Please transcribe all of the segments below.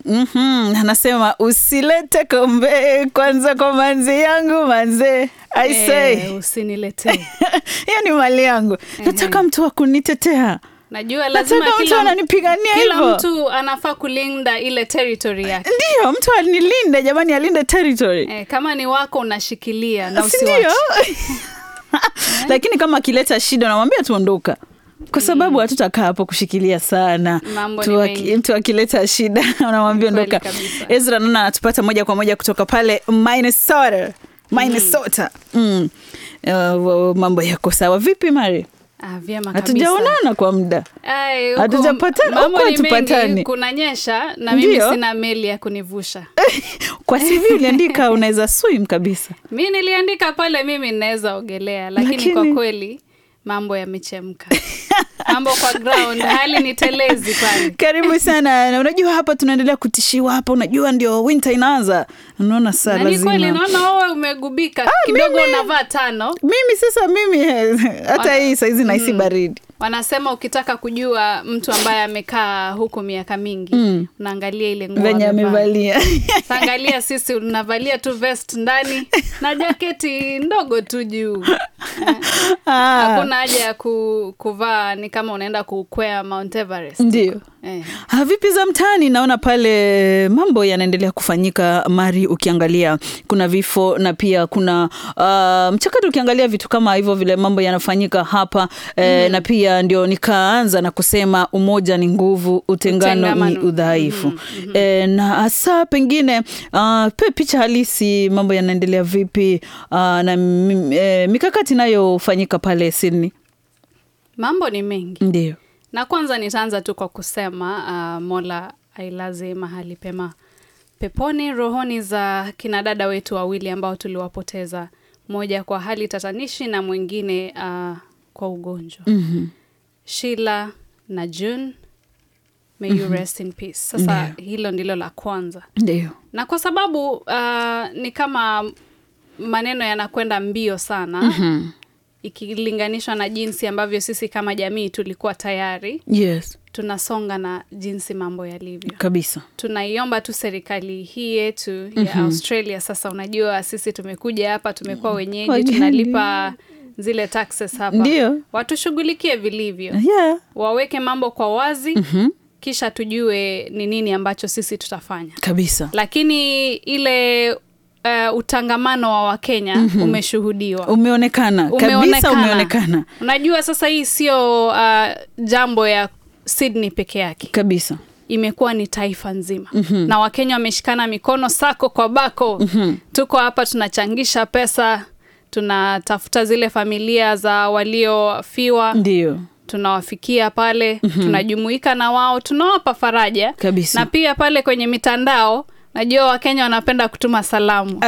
Mhm, anasema usilete kombe kwanza kwa manzi yangu manze I say Eh, usiniletee hiyo ni mali yangu nataka mtu wa kunitetea najua lazima nataka mtu kila, ananipigania kila hivyo mtu anafaa kulinda ile territory yake ndio mtu anilinde jamani alinde territory eh, kama ni wako unashikilia na Si ndio? usiwache lakini kama akileta shida unamwambia tuondoka kwa sababu hatutakaa hapo kushikilia sana Mambo Tu ni aki- mengi. mtu akileta shida unamwambia Kweli ondoka kabisa. ezra naona anatupata moja kwa moja kutoka pale minnesota minnesota mm. Uh, mambo yako sawa vipi mari ah, vyema kabisa hatujaonana kwa muda Ai, huku Hatujapatana, mambo huku ni mengi, hatupatani. kunanyesha na mimi Ndio. sina meli ya kunivusha kwa CV uliandika unaweza swim kabisa mi niliandika pale mimi ninaweza ogelea lakini, Lakini- kwa kweli mambo yamechemka mambo kwa ground hali ni telezi pale karibu sana na unajua hapa tunaendelea kutishiwa hapa unajua ndio winter inaanza unaona saa na ni kweli lazima naona wewe umegubika kidogo mimi- unavaa tano mimi sasa mimi eh, hata Wana- hii saizi nahisi baridi wanasema ukitaka kujua mtu ambaye amekaa huku miaka mingi Mm. unaangalia ile nguo venye amevaa. amevalia Sasa angalia sisi unavalia tu vest ndani na jaketi ndogo tu juu Eh, Ah, hakuna haja ya ku, kuvaa ni kama unaenda kukwea Mount Everest ndio eh. Ah, vipi za mtaani naona pale mambo yanaendelea kufanyika mari ukiangalia kuna vifo na pia kuna uh, mchakato ukiangalia vitu kama hivyo vile mambo yanafanyika hapa eh, na pia ndio nikaanza na kusema umoja ni nguvu utengano ni Utengamano. udhaifu eh, na hasa pengine uh, pe picha halisi mambo yanaendelea vipi uh, na m- eh, mikakati inayofanyika pale Sydney mambo ni mengi ndio na kwanza nitaanza tu kwa kusema uh, mola ailaze mahali pema peponi rohoni za kinadada wetu wawili ambao tuliwapoteza mmoja kwa hali tatanishi na mwingine uh, kwa ugonjwa Mhm. Sheila na June may you rest in peace sasa hilo ndilo la kwanza ndio na kwa sababu uh, ni kama maneno yanakwenda mbio sana Mhm. ikilinganishwa na jinsi ambavyo sisi kama jamii tulikuwa tayari yes tunasonga na jinsi mambo yalivyo kabisa tunaiomba tu serikali hii yetu ya australia sasa unajua sisi tumekuja hapa tumekuwa wenyeji Wageni. tunalipa zile taxes hapa Ndio. watushughulikie vilivyo yeah. waweke mambo kwa wazi Mhm. kisha tujue ni nini ambacho sisi tutafanya kabisa lakini ile uh, utangamano wa wakenya umeshuhudiwa umeonekana kabisa umeonekana unajua sasa hii sio uh, jambo ya sydney peke yake kabisa imekuwa ni taifa nzima mm-hmm. na wakenya wameshikana mikono sako kwa bako mm-hmm. tuko hapa tunachangisha pesa tunatafuta zile familia za waliofiwa ndio tunawafikia pale mm-hmm. tunajumuika na wao tunawapa faraja Kabisa. na pia pale kwenye mitandao najua wakenya wanapenda kutuma salamu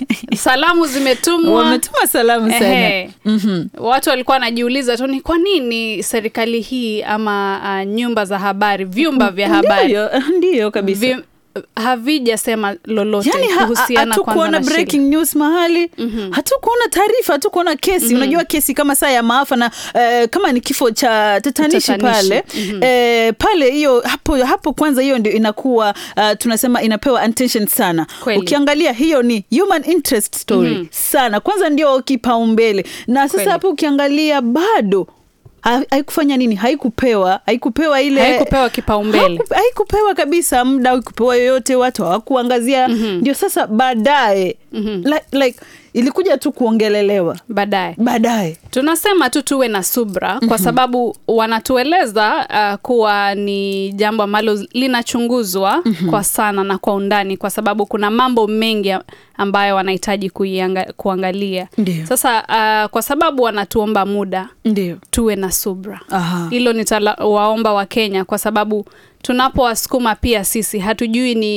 salamu zimetumwa wametuma salamu sana Ehe. watu walikuwa wanajiuliza tu ni kwa nini serikali hii ama uh, nyumba za habari vyumba vya habari Ndio, ndio kabisa vi, havijasema lolote yani ha- kuhusiana kwanza hatukuona na Sheila. breaking news mahali hatukuona taarifa hatukuona kesi unajua kesi kama saa ya maafa na eh, kama ni kifo cha tatanishi Tatanishi. pale eh, pale hiyo hapo, hapo kwanza hiyo ndio inakuwa uh, tunasema inapewa attention sana Kweli. ukiangalia hiyo ni human interest story sana kwanza ndio kipaumbele na sasa Kweli. hapo ukiangalia bado ha- haikufanya nini haikupewa haikupewa ile haikupewa kipaumbele Haku- haikupewa kabisa muda haikupewa yoyote watu hawakuangazia ndio sasa baadaye like, like, ilikuja tu kuongelelewa baadaye baadaye tunasema tu tuwe na subra kwa sababu wanatueleza uh, kuwa ni jambo ambalo linachunguzwa kwa sana na kwa undani kwa sababu kuna mambo mengi ambayo wanahitaji kuianga- kuangalia Ndio. sasa uh, kwa sababu wanatuomba muda ndio tuwe na subra Aha. hilo nitawaomba wakenya kwa sababu tunapowasukuma pia sisi hatujui ni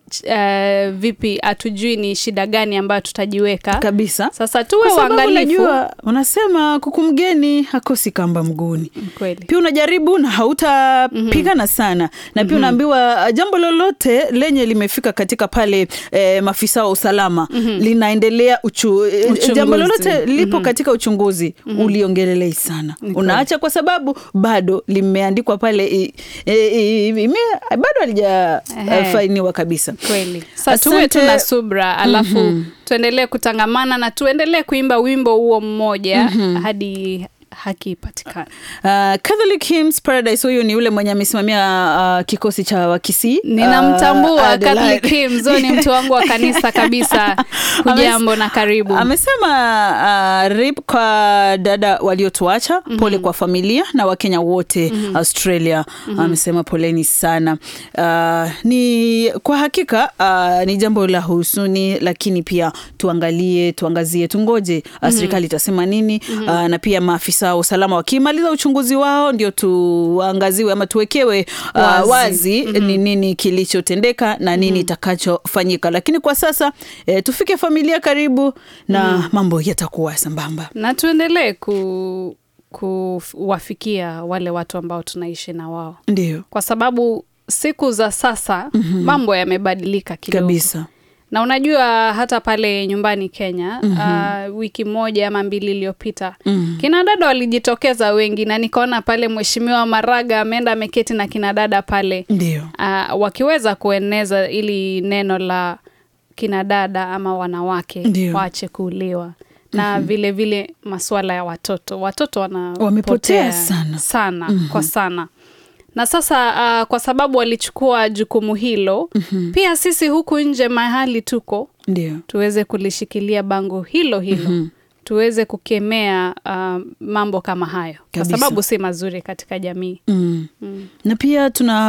uh, vipi hatujui ni shida gani ambayo tutajiweka kabisa sasa tuwe Kwa sababu waangalifu unajua unasema kuku mgeni hakosi kamba mguuni kweli pia unajaribu na hautapigana sana na pia unaambiwa uh, jambo lolote lenye limefika katika pale eh, maafisa wa usalama linaendelea uchu, eh, Uchunguzi. jambo lolote lipo katika uchunguzi uliongelelei sana kweli. unaacha kwa sababu bado limeandikwa pale i, i, i, ime, bado Ehe. halijafainiwa kabisa kweli sa tuwe tu Asante. na subra alafu tuendelee kutangamana na tuendelee kuimba wimbo huo mmoja hadi haki ipatikane Uh, Catholic Hymns Paradise, huyu ni yule mwenye amesimamia uh, kikosi cha Wakisii. ninamtambua uh, Adelaide. Catholic Hymns, huyo ni mtu wangu wa kanisa kabisa hujambo na karibu Amesema uh, rip kwa dada waliotuacha, pole kwa familia na Wakenya wote Australia. Amesema poleni sana. Uh, ni kwa hakika uh, ni jambo la husuni, lakini pia tuangalie, tuangazie, tungoje uh, serikali itasema nini uh, na pia maafisa wa usalama wakimaliza uchunguzi wao ndio tuangaziwe ama tuwekewe uh, Wazi. wazi, ni nini kilichotendeka na nini itakachofanyika, lakini kwa sasa eh, tufike familia karibu na mambo yatakuwa sambamba. na tuendelee ku kuwafikia wale watu ambao tunaishi na wao Ndio kwa sababu siku za sasa mambo yamebadilika kidogo kabisa. na unajua hata pale nyumbani Kenya uh, wiki moja ama mbili iliyopita kina dada walijitokeza wengi, na nikaona pale Mheshimiwa Maraga ameenda ameketi na kina dada pale Ndio uh, wakiweza kueneza ili neno la kina dada ama wanawake Ndio. waache kuuliwa na vile vile masuala ya watoto watoto wanapotea Wamepotea sana. sana kwa sana na sasa uh, kwa sababu walichukua jukumu hilo pia sisi huku nje mahali tuko ndio tuweze kulishikilia bango hilo hilo tuweze kukemea uh, mambo kama hayo kwa Kabisa. sababu si mazuri katika jamii mm. na pia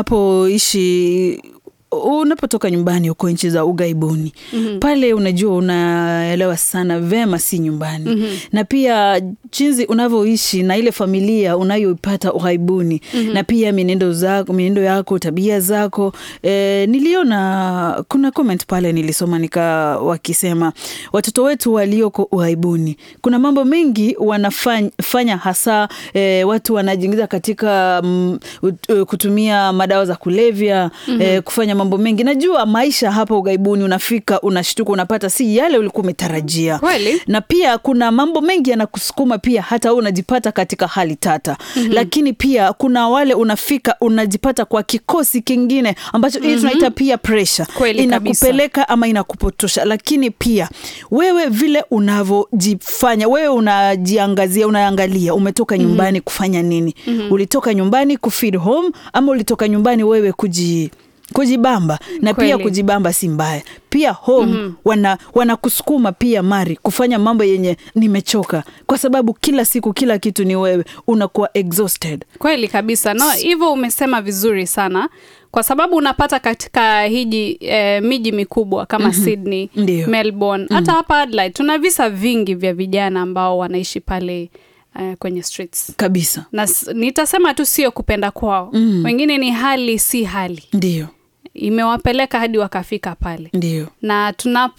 tunapoishi unapotoka nyumbani huko nchi za ughaibuni pale unajua unaelewa sana vema si nyumbani na pia jinsi unavyoishi na ile familia unayoipata ughaibuni na pia mienendo zako mienendo yako tabia zako e, niliona kuna comment pale nilisoma nika wakisema watoto wetu walioko ughaibuni kuna mambo mengi wanafanya hasa e, watu wanajiingiza katika mm, ut- eh, kutumia madawa za kulevya eh, kufanya mambo mengi najua maisha hapa ughaibuni unafika unashtuka unapata si yale ulikuwa umetarajia Kweli. na pia kuna mambo mengi yanakusukuma pia hata wewe unajipata katika hali tata lakini pia kuna wale unafika unajipata kwa kikosi kingine ambacho hii tunaita pia pressure Kweli inakupeleka ama inakupotosha lakini pia wewe vile unavyojifanya wewe unajiangazia unaangalia umetoka nyumbani kufanya nini ulitoka nyumbani kufeed home ama ulitoka nyumbani wewe kuji kujibamba na Kweli. pia kujibamba si mbaya pia home wana wanakusukuma pia mari kufanya mambo yenye nimechoka kwa sababu kila siku kila kitu ni wewe unakuwa exhausted kweli kabisa no hivyo umesema vizuri sana kwa sababu unapata katika hiji eh, miji mikubwa kama Sydney, Ndio. Melbourne, hata hapa Adelaide tuna visa vingi vya vijana ambao wanaishi pale eh, kwenye streets kabisa na s- nitasema tu sio kupenda kwao wengine ni hali si hali ndio imewapeleka hadi wakafika pale ndio na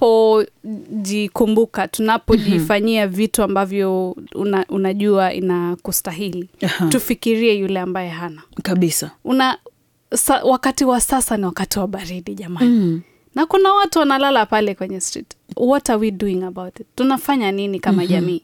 tunapojikumbuka tunapojifanyia vitu ambavyo una, unajua inakustahili Aha. tufikirie yule ambaye hana kabisa una sa, wakati wa sasa ni wakati wa baridi jamani mm. na kuna watu wanalala pale kwenye street what are we doing about it tunafanya nini kama jamii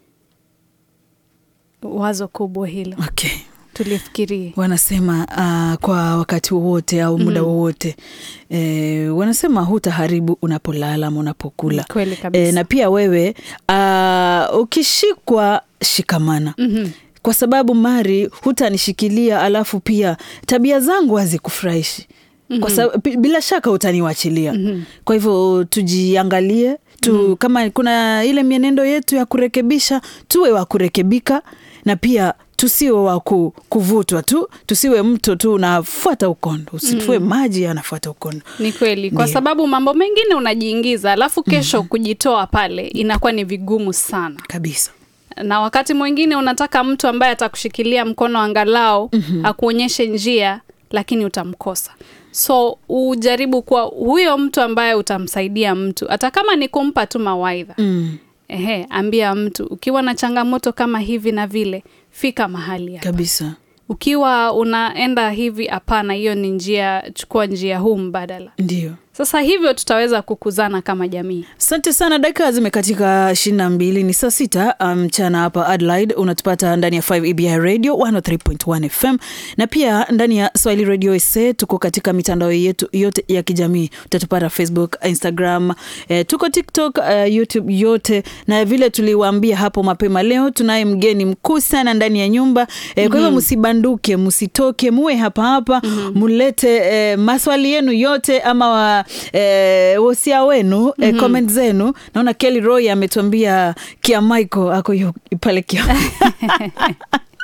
wazo kubwa hilo okay tulifikirie wanasema uh, kwa wakati wowote au muda wowote e, wanasema hutaharibu unapolala ama unapokula kweli kabisa e, na pia wewe uh, ukishikwa shikamana Mhm. kwa sababu mari hutanishikilia alafu pia tabia zangu hazikufurahishi kwa sababu pi- bila shaka utaniwachilia kwa hivyo tujiangalie tu kama kuna ile mienendo yetu ya kurekebisha tuwe wa kurekebika na pia tusiwe wa ku- kuvutwa tu tusiwe mto tu unafuata ukondo usitue maji yanafuata ukondo ni kweli kwa Ndio. sababu mambo mengine unajiingiza alafu kesho kujitoa pale inakuwa ni vigumu sana kabisa na wakati mwingine unataka mtu ambaye atakushikilia mkono angalau akuonyeshe njia lakini utamkosa so ujaribu kuwa huyo mtu ambaye utamsaidia mtu hata kama ni kumpa tu mawaidha Mm. ehe ambia mtu ukiwa na changamoto kama hivi na vile fika mahali hapa kabisa ukiwa unaenda hivi hapana hiyo ni njia chukua njia huu mbadala ndio sasa hivyo tutaweza kukuzana kama jamii asante sana dakika zimekatika ishirini na mbili ni saa sita mchana um, hapa adelaide unatupata ndani ya 5 ebi radio 103.1 fm na pia ndani ya swahili radio sa tuko katika mitandao yetu yote ya kijamii utatupata facebook instagram eh, tuko tiktok uh, youtube yote na vile tuliwaambia hapo mapema leo tunaye mgeni mkuu sana ndani ya nyumba eh, kwa hivyo msibanduke msitoke muwe hapa hapa mulete eh, maswali yenu yote ama wa, eh, wosia wenu eh, comment zenu naona kelly roy ametuambia kia michael ako yu- pale kia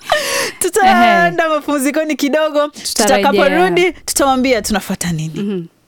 tutaenda mapumzikoni kidogo Tutarejea. tutakaporudi tutawambia tunafata nini Mhm.